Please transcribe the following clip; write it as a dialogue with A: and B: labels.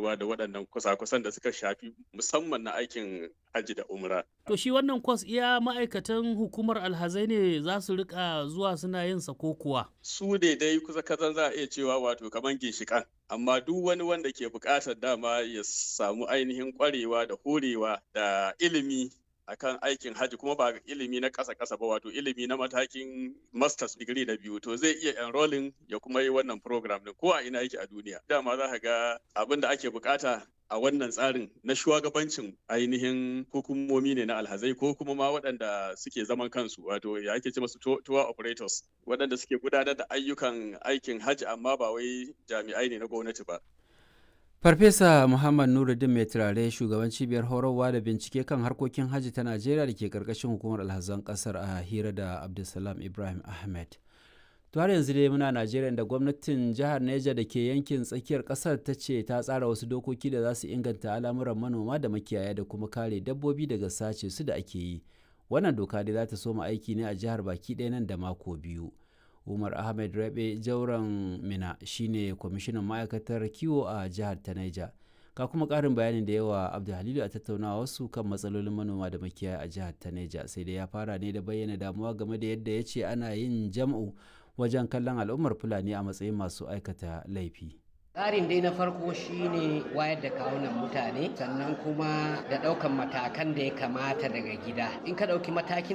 A: faruwa da waɗannan kusa-kusan da suka shafi musamman na aikin hajji da umra.
B: To shi wannan kwas iya ma'aikatan hukumar alhazai ne za su rika zuwa suna yin sa ko kuwa?
A: Su ne dai kusa kazan za a iya cewa wato kamar ginshiƙan. Amma duk wani wanda ke buƙatar dama ya samu ainihin ƙwarewa da horewa da ilimi akan aikin hajji kuma ba ilimi na ƙasa ƙasa ba wato ilimi na matakin masters degree na biyu to zai iya enrolling ya kuma yi wannan program din ko a ina yake a duniya dama za ka ga abin da ake bukata a wannan tsarin na shugabancin ainihin hukumomi ne na alhazai ko kuma ma waɗanda suke zaman kansu wato ya ake ce masu tour operators waɗanda suke gudanar da ayyukan aikin hajji amma ba wai jami'ai ne na gwamnati ba
C: Farfesa Muhammad Nuruddin mai turare shugaban cibiyar horarwa da bincike kan harkokin hajji ta Najeriya da ke karkashin hukumar alhazan kasar a hira da Abdulsalam Ibrahim Ahmed. To har yanzu dai muna Najeriya da gwamnatin jihar Neja da ke yankin tsakiyar kasar ta ce ta tsara wasu dokoki da za su inganta al'amuran manoma da makiyaya da kuma kare dabbobi daga sace su da ake yi. Wannan doka dai za ta soma aiki ne a jihar baki ɗaya nan da mako biyu. umar ahmed rabe jauren mina shine kwamishinan ma'aikatar kiwo a jihar ta naija ga kuma karin bayanin da yawa abdulhalilu a tattaunawa wasu kan matsalolin manoma da makiyaya a jihar ta naija sai dai ya fara ne da bayyana damuwa game da yadda ya ce ana yin jam'u wajen kallon al'ummar fulani a matsayin masu aikata laifi
D: tsarin dai na farko shine wayar da kawunan mutane sannan kuma da ɗaukan matakan da ya kamata daga gida in ka ɗauki matakin